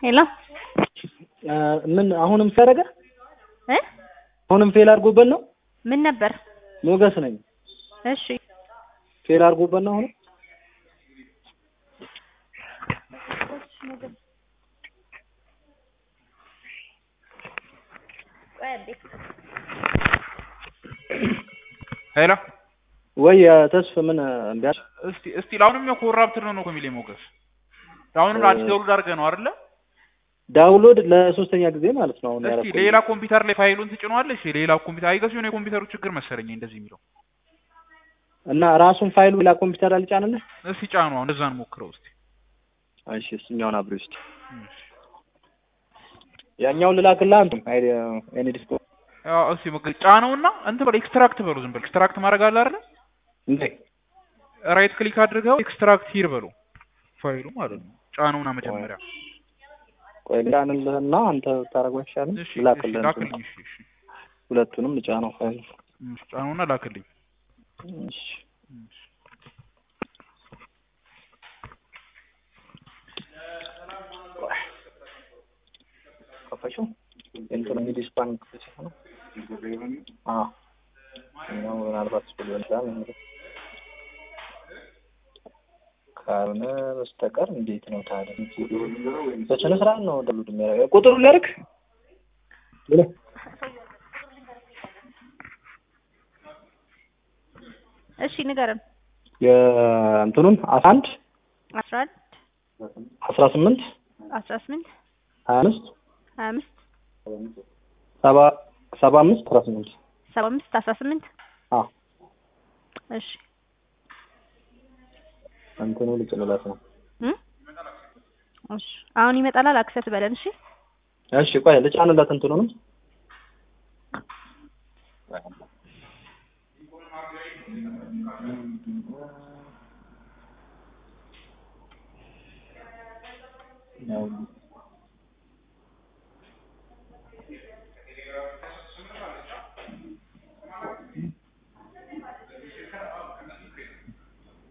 ሄሎ ምን አሁንም ሲያደርገ እ አሁንም ፌል አድርጎበት ነው። ምን ነበር? ሞገስ ነኝ። እሺ ፌል አድርጎበት ነው አሁንም ሄሎ ወይ ተስፍ ምን እምቢ አለ? እስቲ እስቲ ለአሁንም ያው ኮራፕትድ ነው ነው እኮ የሚለኝ ሞገስ። አሁንም አዲስ ዳውንሎድ አድርገህ ነው አይደለ? ዳውንሎድ ለሶስተኛ ጊዜ ማለት ነው አሁን እስቲ ያደረኩት። ሌላ ኮምፒውተር ላይ ፋይሉን ትጭነዋለህ? እሺ ሌላ ኮምፒውተር አይገስ የሆነ የኮምፒውተሩ ችግር መሰለኝ እንደዚህ የሚለው። እና ራሱን ፋይሉ ሌላ ኮምፒውተር አልጫንልህ? እስቲ ጫኑ አሁን እንደዛ እንሞክረው እስቲ። እሺ እሱኛውን አብሬ ውስጥ ያኛውን ልላክልህ አንተ አይዲ ኤኒ ዲስኮ ያው እስቲ ሞክር ጫነውና እንትን በል ኤክስትራክት በሉ ዝም በል ኤክስትራክት ማድረግ አለ አይደለ? እንዴ ራይት ክሊክ አድርገው ኤክስትራክት ሂር በሉ ፋይሉ ማለት ነው። ጫነውና መጀመሪያ ቆይ ልጫንልህና አንተ ታደርገው አይሻልም? እሺ ልላክልህ እሺ፣ እንትኑን። ላክልኝ እሺ እሺ ሁለቱንም ልጫነው ፋይል እሺ፣ ጫነውና ላክልኝ እሺ ከፈሽው እንትን እንግዲህ ስፓን ክፍል ነው። አዎ እኛው ምናልባት እሱ ሊሆን ይችላል እንግዲህ ካልሆነ በስተቀር እንዴት ነው ታዲያ? በስነ ስርዓት ነው ደሉድ የሚያደርገው። ቁጥሩን ላድርግ ብለህ እሺ ንገረን። የእንትኑን አስራ አንድ አስራ አንድ አስራ ስምንት አስራ ስምንት ሀያ አምስት ሀያ አምስት ሰባ ሰባ አምስት አስራ ስምንት ሰባ አምስት አስራ ስምንት አዎ እሺ እንትኑ ልጭንለት ነው። እ እሺ አሁን ይመጣላል። አክሰስ በለን። እሺ እሺ ቆይ ልጫንለት እንትኑንም ያው